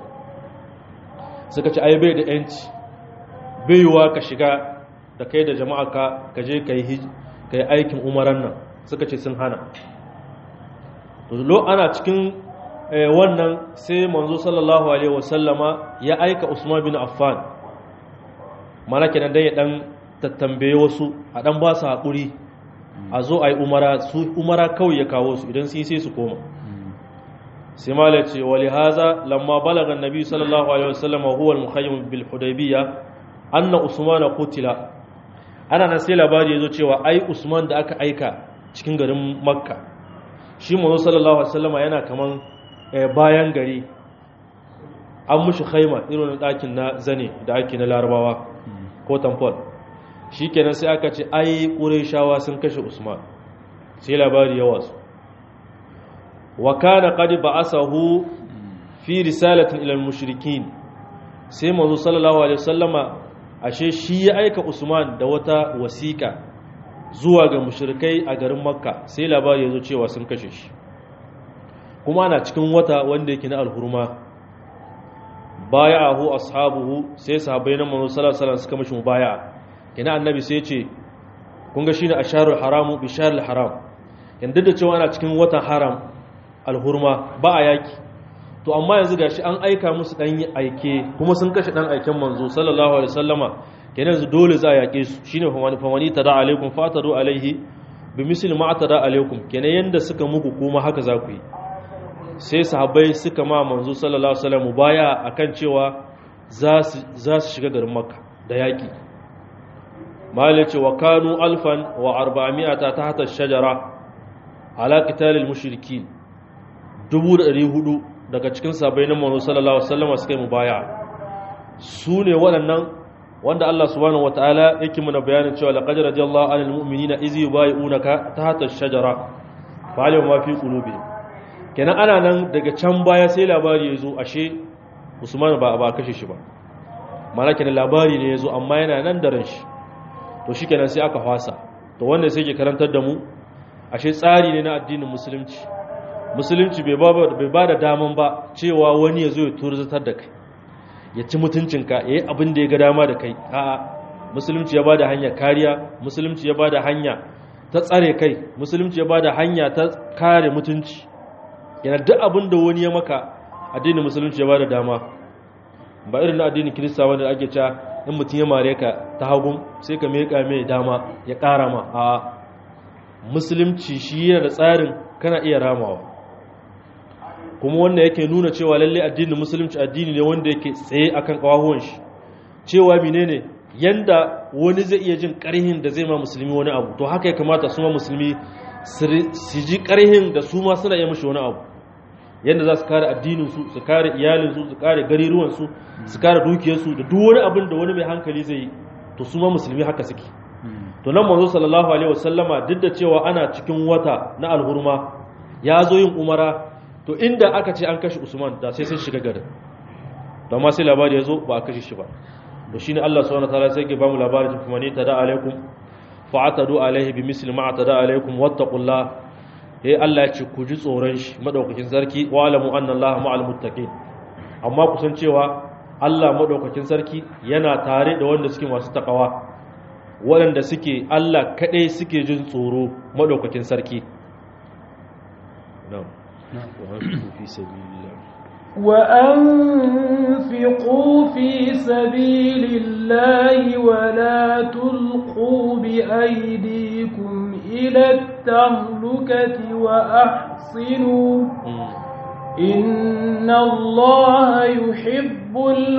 suka ce ai bai da yanci baiwa ka shiga da kai da jama'a ka ka je kai kai aikin umaran nan suka ce sun hana to lo ana cikin wannan sai manzo sallallahu alaihi wasallama ya aika Usman bin Affan mana kenan dan ya dan tattambaye wasu a dan ba su hakuri a zo ai umara su umara kawai ya kawo su idan sun sai su koma sai mala ce wali haza lamma balaga annabi sallallahu alaihi wasallama huwa al-mukhayyim bil hudaybiyah anna usman qutila ana nan sai labari yazo cewa ai usman da aka aika cikin garin makka shi manzo sallallahu alaihi wasallama yana kaman bayan gari an mushi khaima irin ɗakin na zane da ake na larabawa ko tamfol shi kenan sai aka ce ai ƙureshawa sun kashe usman sai labari yawa su wa kana qad ba'asahu fi risalatin ila mushrikin sai manzo sallallahu alaihi wasallama ashe shi ya aika usman da wata wasiƙa zuwa ga mushrikai a garin makka sai labari ya zo cewa sun kashe shi kuma ana cikin wata wanda yake na alhurma baya'ahu ashabuhu sai sahabbai na manzo sallallahu alaihi wasallam suka mishi mubaya'a kina annabi sai ce kun ga shine asharul haramu bi sharil haram yanda da cewa ana cikin watan haram alhurma ba a yaki to amma yanzu gashi an aika musu dan yi aike kuma sun kashe dan aiken manzo sallallahu alaihi wasallama kenan yanzu dole za a yake su shine famani famani tada alaikum fatadu alaihi bi misli ma tada alaikum kenan yanda suka muku kuma haka za ku yi sai sahabbai suka ma manzo sallallahu alaihi wasallam baya akan cewa za su za su shiga garin makka da yaki malai ce wa kanu alfan wa arba'ami'ata tahta shajara ala qitalil mushrikin 1400 daga cikin sahabbai na manzo sallallahu alaihi wasallam suka yi mubaya su ne waɗannan wanda Allah subhanahu wataala yake mana bayanin cewa laqad radiyallahu anil mu'minina iz yubayyi'unaka tahta ash-shajara fa'alim ma fi qulubihim kenan ana nan daga can baya sai labari ya zo ashe Usman ba ba kashe shi ba mana kenan labari ne ya zo amma yana nan da ran shi to shikenan sai aka fasa to wannan sai ke karantar da mu ashe tsari ne na addinin musulunci musulunci bai ba da daman ba cewa wani ya zo ya turzatar da kai ya ci mutuncinka ya yi abin da ya ga dama da kai a'a musulunci ya ba da hanya kariya musulunci ya ba da hanya ta tsare kai musulunci ya ba da hanya ta kare mutunci yana duk abin da wani ya maka addinin musulunci ya ba da dama ba irin na addinin kirista wanda ake cewa in mutum ya mare ka ta hagun sai ka meka mai dama ya ƙara ma a musulunci shi yana da tsarin kana iya ramawa kuma wanda yake nuna cewa lalle addinin musulunci addini ne wanda yake tsaye akan kawahuwan shi cewa menene yanda wani zai iya jin karhin da zai ma musulmi wani abu to haka ya kamata su ma musulmi su ji karhin da su ma suna iya mashi wani abu yanda za su kare addininsu su kare iyalinsu su kare gariruwansu su kare dukiyarsu da duk wani abin da wani mai hankali zai yi to su ma musulmi haka suke to nan manzo sallallahu alaihi wasallama duk da cewa ana cikin wata na alhurma ya zo yin umara to inda aka ce an kashe usman da sai sun shiga garin to amma sai labari ya zo ba a kashe shi ba to shine Allah subhanahu wataala sai ke bamu labarin kuma ne tada alaikum fa'atadu alaihi bi misli ma atada alaikum wattaqullah eh Allah ya ce ku ji tsoron shi madaukakin sarki wa alamu anna Allah ma'al muttaqin amma ku san cewa Allah madaukakin sarki yana tare da wanda suke masu takawa waɗanda suke Allah kaɗai suke jin tsoro madaukakin sarki na'am في سبيل الله وأنفقوا في سبيل الله ولا تلقوا بأيديكم إلى التهلكة وأحسنوا إن الله يحب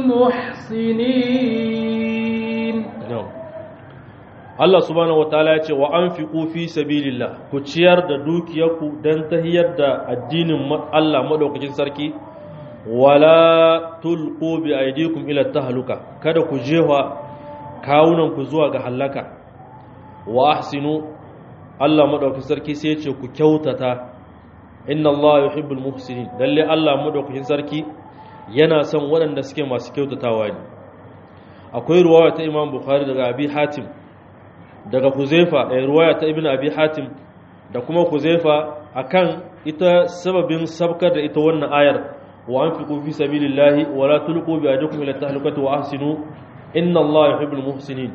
المحسنين نعم Allah subhanahu wataala ya ce wa anfiqu fi sabilillah ku ciyar da dukiyarku dan tahiyar da addinin Allah madaukakin sarki wala tulqu bi aydikum ila tahluka kada ku jefa kawunan ku zuwa ga halaka wa ahsinu Allah madaukakin sarki sai ya ce ku kyautata inna Allah yuhibbul muhsinin lalle Allah madaukakin sarki yana son waɗanda suke masu kyautatawa ne akwai ruwaya ta Imam Bukhari daga Abi Hatim daga Huzaifa eh ruwaya ta Ibn Abi Hatim da kuma Huzaifa akan ita sababin sabkar da ita wannan ayar wa anfiqu fi sabilillahi wa la tulqu bi aydikum ila tahlukati wa ahsinu inna Allah yuhibbul muhsinin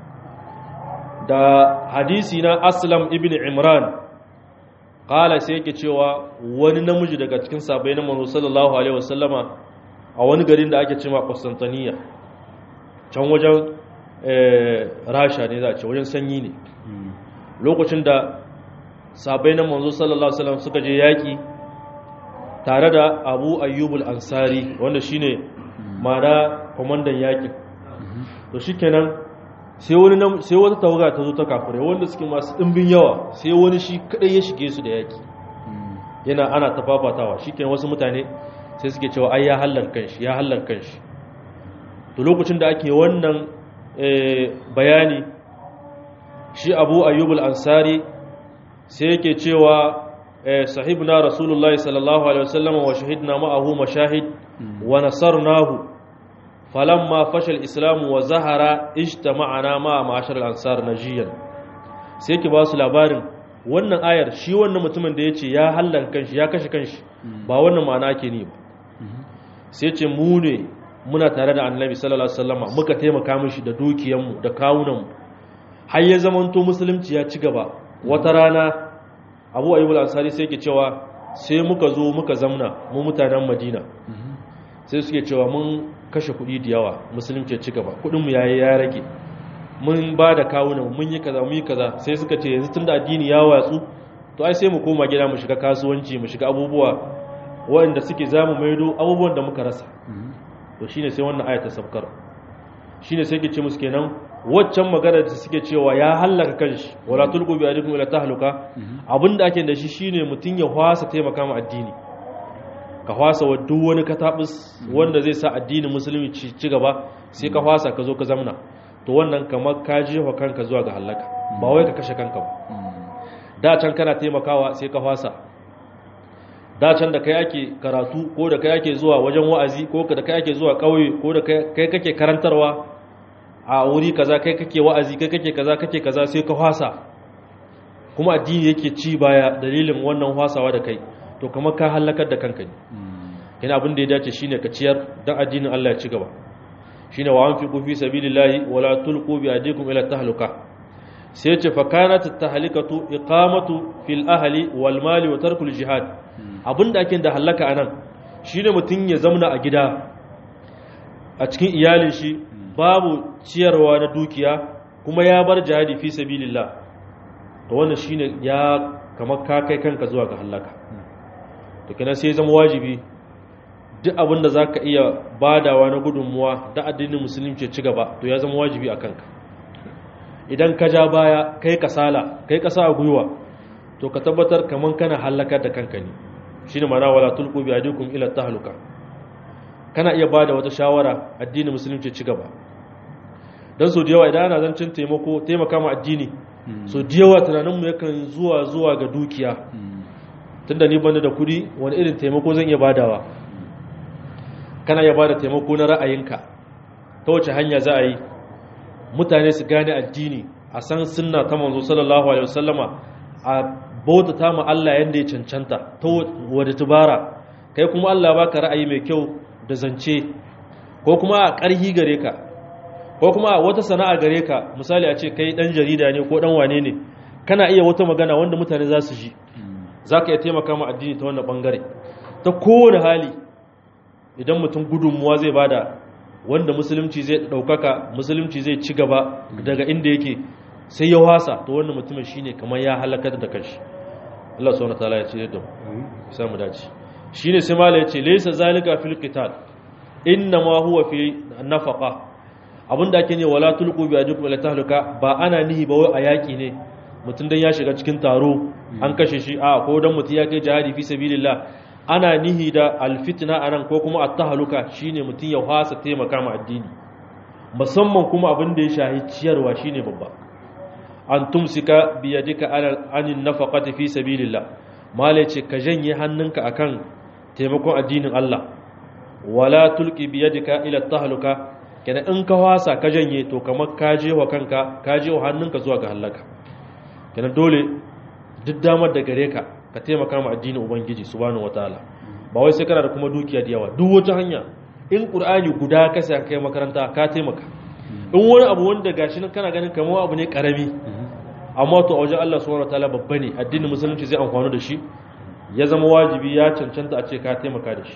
da hadisi na Aslam ibn Imran kala sai yake cewa wani namiji daga cikin sabai na manzo sallallahu alaihi wasallama a wani garin da ake cewa Constantinople can wajen Rasha ne za a ce wajen sanyi ne lokacin da sabai na manzo sallallahu alaihi wasallam suka je yaki tare da Abu Ayyub al-Ansari wanda shine mana komandan yakin to shikenan sai wani sai wata tawaga ta zo ta kafure wanda suke masu dimbin yawa sai wani shi kadai ya shige su da yaki yana ana tafafatawa shikenan wasu mutane sai suke cewa ai ya hallar kanshi ya hallar kanshi to lokacin da ake wannan bayani shi Abu Ayyub al-Ansari sai yake cewa sahibna Rasulullahi sallallahu alaihi wasallam wa shahidna ma'ahu mashahid wa nasarnahu falamma fashal islamu wa zahara ijtama'ana ma ma'ashar al-ansar najiyan sai ki ba su labarin wannan ayar shi wannan mutumin da yace ya hallan kanshi ya kashe kanshi ba wannan ma'ana ake ni ba sai ce mu ne muna tare da annabi sallallahu alaihi wasallama muka taimaka mishi da dukiyanmu da kawunanmu har ya zamanto musulunci ya ci gaba wata rana abu ayyub al-ansari sai ke cewa sai muka zo muka zamna mu mutanen madina sai suke cewa mun kashe kuɗi da yawa musulunci ci gaba kuɗinmu ya yi ya rage mun ba da kawunan mun yi kaza mun yi kaza sai suka ce yanzu tun da addini ya watsu to ai sai mu koma gida mu shiga kasuwanci mu shiga abubuwa waɗanda suke za mu maido abubuwan da muka rasa to shine sai wannan aya ta sabkar shine sai ke ce musu kenan waccan magana da suke cewa ya hallaka kanshi wala tulqu bi aydikum ila tahluka abinda ake da shi shine mutun ya hwasa taimaka ma addini ka hwasa wa duk wani katabus wanda zai sa addinin musulmi ci gaba sai ka hwasa ka zo ka zamna to wannan kamar ka jefa kanka zuwa ga halaka ba wai ka kashe kanka ba da can kana taimakawa sai ka hwasa da can da kai ake karatu ko da kai ake zuwa wajen wa'azi ko da kai ake zuwa kauye ko da kai kake karantarwa a wuri kaza kai kake wa'azi kai kake kaza kake kaza sai ka hwasa kuma addini yake ci baya dalilin wannan hwasawa da kai to kamar ka halakar da kanka ne yana abin da ya dace shine ka ciyar dan addinin Allah ya ci gaba shine wa anfiqu fi sabilillahi wala tulqu bi aydikum ila tahluka sai ce fa kanat at-tahlikatu iqamatu fil ahli wal mali wa tarkul jihad abinda ake da halaka anan shine mutun ya zauna a gida a cikin iyalin shi babu ciyarwa na dukiya kuma ya bar jihadi fi sabilillah to wannan shine ya kamar ka kai kanka zuwa ga halaka to kenan sai zama wajibi duk abin da za ka iya badawa na gudunmuwa da addinin musulunci ci gaba to ya zama wajibi a kanka idan ka ja baya kai kasala kai kasa a gwiwa to ka tabbatar kaman kana halakar da kanka ne shine mana wala tulqu bi adikum ila tahluka kana iya bada wata shawara addinin musulunci ci gaba dan so da yawa idan ana zancin taimako taimaka ma addini so da yawa tunaninmu yakan zuwa zuwa ga dukiya tunda ni banda da kudi wani irin taimako zan iya badawa kana iya bada taimako na ra'ayinka ta wace hanya za a yi mutane su gane addini a san sunna ta manzo sallallahu alaihi wasallama a bautata ma Allah yanda ya cancanta ta wadda tubara kai kuma Allah baka ra'ayi mai kyau da zance ko kuma a ƙarhi gare ka ko kuma wata sana'a gare ka misali a ce kai dan jarida ne ko dan wane ne kana iya wata magana wanda mutane za su ji za ka iya taimaka ma addini ta wannan bangare ta kowane hali idan mutum gudunmuwa zai bada wanda musulunci zai ɗaukaka musulunci zai ci gaba daga inda yake sai ya wasa to wannan mutumin shine kamar ya halakar da kanshi Allah subhanahu wataala ya ce da mu sai mu dace shine sai mala ya ce laysa zalika fil qital inna ma huwa fi nafaqa abinda ake ne wala tulqu bi ajikum ila tahluka ba ana nihi ba wai a yaki ne mutum dan ya shiga cikin taro an kashe shi a ko dan mutum ya kai jihadi fi sabilillah ana nihi da alfitna anan ko kuma at-tahluka shine mutum ya hasa taimaka ma addini musamman kuma abin da ya shahi ciyarwa shine babba an tumsika bi yadika anin nafaqati fi sabilillah mala ce ka janye hannunka akan taimakon addinin Allah wala tulqi bi yadika ila tahluka kenan in ka wasa ka janye to kamar ka je wa kanka ka je wa hannunka zuwa ga halaka kenan dole duk damar da gare ka ka taimaka ma addinin ubangiji subhanahu wataala ba wai sai kana da kuma dukiya da yawa duk wata hanya in qur'ani guda ka sai kai makaranta ka taimaka in wani abu wanda gashi nan kana ganin kamar abu ne karami amma to a wajen Allah subhanahu wataala babba ne addinin musulunci zai amfani da shi ya zama wajibi ya cancanta a ce ka taimaka da shi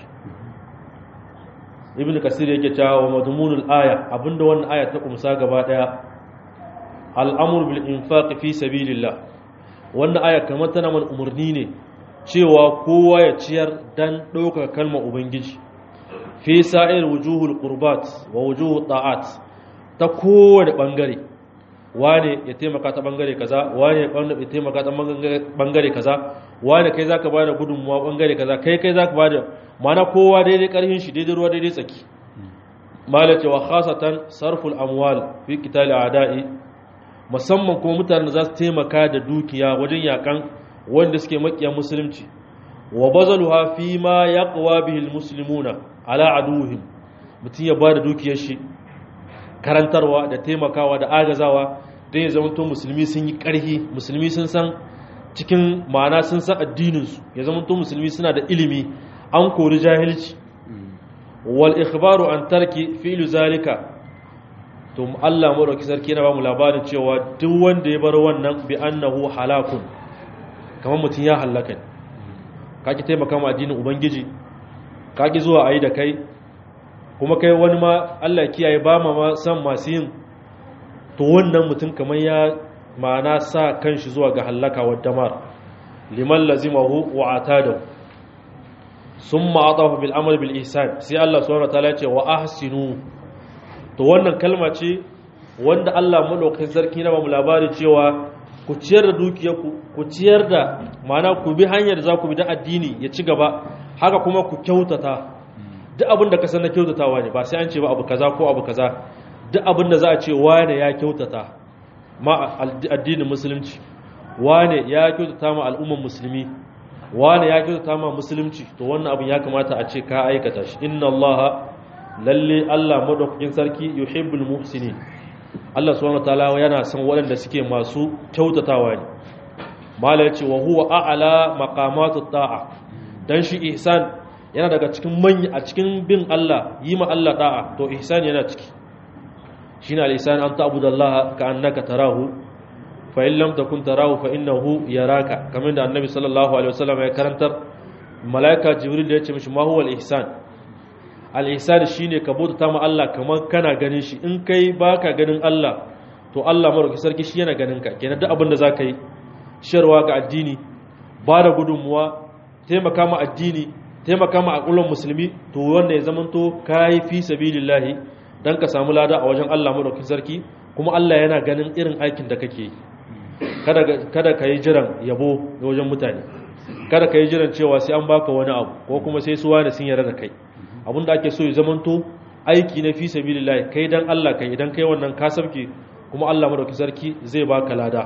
ibn kasir yake cewa wa madmunul aya abinda wannan aya ta kumsa gaba daya al'amur bil infaq fi sabilillah wannan aya kamar tana man umarni ne cewa kowa ya ciyar dan ɗaukar kalmar ubangiji fi sa'ir wujuhul qurbat wa wujuhut ta'at ta kowane bangare wane ya taimaka ta bangare kaza wane ya taimaka ta bangare kaza wane kai zaka bada gudunmuwa bangare kaza kai kai zaka bada mana kowa daidai karhin shi daidai ruwa daidai tsaki malace wa khasatan sarful amwal fi qitali a'da'i musamman kuma mutanen za su taimaka da dukiya wajen yakan wanda suke makiyan musulunci wa bazaluha fi ma yaqwa bihi almuslimuna ala aduhim mutun ya bada dukiyar shi karantarwa da taimakawa da agazawa don ya zama to musulmi sun yi ƙarfi musulmi sun san cikin ma'ana sun san addininsu ya zama to musulmi suna da ilimi an kori jahilci wal ikhbaru an tarki fi'lu zalika to Allah madauki sarki yana ba mu labarin cewa duk wanda ya bar wannan bi annahu halakun kamar mutum ya halaka ne kaki taimaka ma addinin ubangiji kaki zuwa ayi da kai kuma kai wani ma Allah kiyaye ba ma san masu yin to wannan mutum kamar ya ma'ana sa kanshi zuwa ga halaka wa damar liman lazimahu wa atadahu summa atafa bil amal bil ihsan sai Allah subhanahu wataala ce wa ahsinu to wannan kalma ce wanda Allah madaukakin sarki na ba mu labari cewa ku ciyar da dukiyarku ku ciyar da ma'ana ku bi hanyar da za ku bi da addini ya ci gaba haka kuma ku kyautata duk abin da ka san na kyautatawa ne ba sai an ce ba abu kaza ko abu kaza duk abin da za a ce wane ya kyautata ma addinin musulunci wane ya kyautata ma al'umman musulmi wane ya kyautata ma musulunci to wannan abin ya kamata a ce ka aikata shi inna allaha lalle allah madaukakin sarki yuhibbul muhsinin allah subhanahu wataala yana son waɗanda suke masu kyautatawa ne mala yace wa huwa a'la maqamatut ta'a dan shi ihsan yana daga cikin manya a cikin bin Allah yi ma Allah da'a to ihsan yana ciki shine al-ihsan an ta'budallaha ka'annaka tarahu fa in lam takun tarahu fa innahu yaraka kamar da annabi sallallahu alaihi wasallam ya karantar malaika jibril da ya ce mishi ma huwa al-ihsan al-ihsan shine ka bauta ma Allah kamar kana ganin shi in kai baka ganin Allah to Allah marauki sarki shi yana ganin ka kenan duk abin da zaka yi sharwa ga addini ba da gudunmuwa taimaka ma addini taimaka ma akulun musulmi to wanda ya zamanto kayi fi sabilillahi dan ka samu lada a wajen Allah madaukakin sarki kuma Allah yana ganin irin aikin da kake kada kada kai jiran yabo ga wajen mutane kada kai jiran cewa sai an baka wani abu ko kuma sai su wani sun yarda da kai abinda ake so ya zamanto aiki na fi sabilillahi kai dan Allah kai idan kai wannan ka sabke kuma Allah madaukakin sarki zai baka lada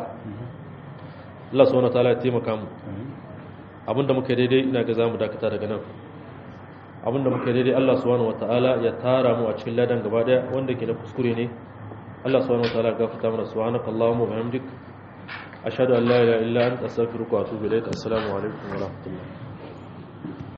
Allah subhanahu wataala ya taimaka mu abinda muka daidai ina ga zamu dakata daga nan abinda muka daidai Allah subhanahu wataala ya tara mu a cikin ladan gaba daya wanda ke da kuskure ne Allah subhanahu wataala ya gafarta mana subhanakallahumma wa bihamdik ashhadu an la ilaha illa anta astaghfiruka wa atubu ilaik assalamu alaikum wa rahmatullah